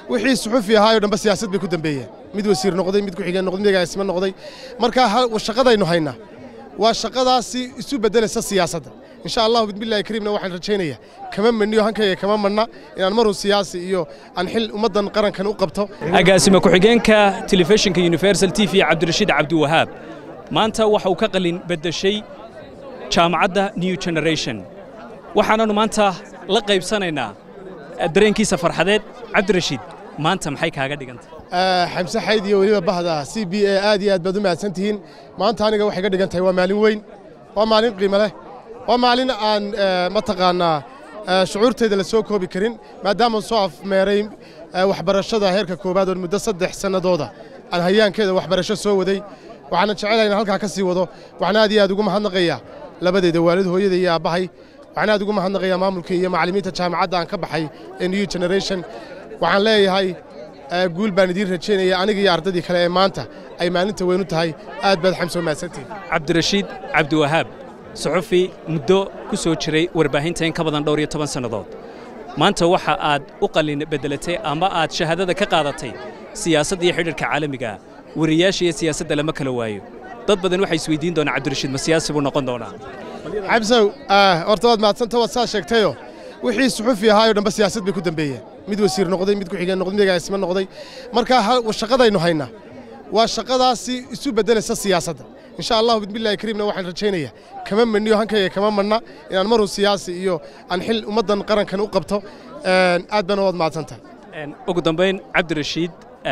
wixii suxufi ahaayoo dhanba siyaasad bay ku dambeeyeen mid wasiir noqday mid ku-xigeen noqday mid agaasimo noqday marka shaqadaynu haynaa waa shaqadaasi isu beddelaysa siyaasadda insha allahu bismillahi kariimna waxaan rajaynayaa kama maniyo hankayga kama manna inaan marun siyaasi iyo aan xil ummaddan qarankan u qabto agaasima ku-xigeenka telefishinka universal t v cabdirashiid cabdiwahaab maanta waxa uu ka qalin beddeshay jaamacadda new generation waxaananu maanta la qaybsanaynaa dareenkiisa farxadeed cabdirashiid maanta maxay kaaga dhigantay xamse xayd iyo weliba bahda c b a aad iyo aad baad u mahadsan tihiin maanta aniga waxay ga dhigan tahay waa maalin weyn waa maalin qiimo leh waa maalin aan mataqaannaa shucuurtayda la soo koobi karin maadaama soo afmeeray waxbarashada heerka koowaad oo muddo saddex sannadooda aan hayaankeeda waxbarasho soo waday waxaana jecelahay inaan halkaa ka sii wado waxaan aad iyo aad ugu mahadnaqayaa labadeeda waalid hooyada iyo aabbahay waxaan aad ugu mahadnaqayaa maamulka iyo macallimiinta jaamacadda aan ka baxay ee new generation waxaan leeyahay guul baan idiin rajaynaya aniga iyo ardaydii kale ee maanta ay maalinta weynu tahay aad baad xamsoo mahadsantihin cabdirashiid cabdiwahaab suxufi muddo ku soo jiray warbaahinta in ka badan dhowr iyo toban sannadood maanta waxa aad u qalin beddelatay ama aad shahaadada ka qaadatay siyaasadda iyo xidhiirka caalamiga wariyaasha iyo siyaasadda lama kala waayo dad badan waxay isweydiin doonaa cabdirashiid ma siyaasi buu noqon doonaa xamsow horta waad mahadsanta waad saa sheegtayo wixii suxufi ahaayoo dhanba siyaasad bay ku dambeeyeen mid wasiir noqday mid ku-xigeen noqday mid agaasimo noqday marka shaqadaynu haynaa waa shaqadaasi isu beddelaysa siyaasadda insha allahu bismillahi kariimna waxaan rajaynayaa kama maniyo hankayga kama manna inaan marun siyaasi iyo aan xil ummaddan qarankan u qabto aad baana waad mahadsantahay ugu dambayn cabdirashiid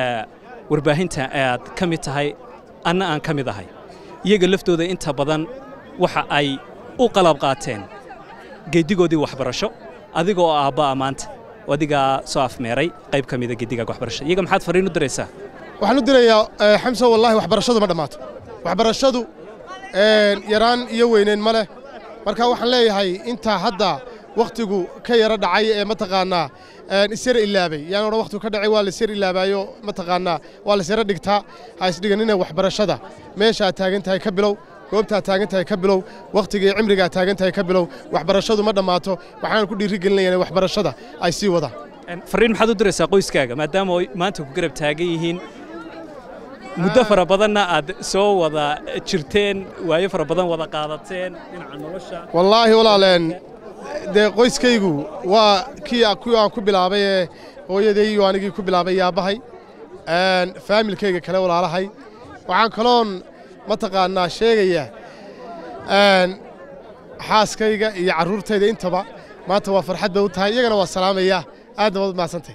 warbaahinta aad ka mid tahay anna aan ka mid ahay iyaga laftooda inta badan waxa ay u qalab qaateen geeddigoodii waxbarasho adiga oo aabba'a maanta adigaa soo afmeeray qayb ka mida geeddigaaga waxbarasho iyaga maxaad fariin u diraysaa waxaan u dirayaa xamso wallahi waxbarashadu ma dhammaato waxbarashadu yaraan iyo weyneyn ma leh marka waxaan leeyahay intaa hadda wakhtigu ka yaro dhacay ee mataqaannaa isyara ilaabay yaan odhan wakhtigu ka dhacay waa la isyar ilaabaayo mataqaannaa waa la isyara dhigtaa ha isdhiganina waxbarashada meesha aad taagan tahay ka bilow goobtaad taagan tahay ka bilow wakhtiga iyo cimriga aad taagan tahay ka bilow waxbarashadu ma dhammaato waxaan ku dhiirigelinaya in waxbarashada ay sii wadaan fariin maxaad u diraysaa qoyskaaga maadaama ay maanta ku garab taagan yihiin muddo fara badanna aad soo wada jirteen waayo fara badan wada qaadateen dhinaca nolosha wallaahi walaaleen dee qoyskaygu waa kii kuwii aan ku bilaabay ee hooyaday iyo anigii ku bilaabay yaabbahay faamilkayga kale walaalahay waxaan kaloon mataqaannaa sheegayaa xaaskayga iyo carruurtayda intaba maanta waa farxad bay u tahay iyagana waa salaamayaa aadna waad mahadsantahy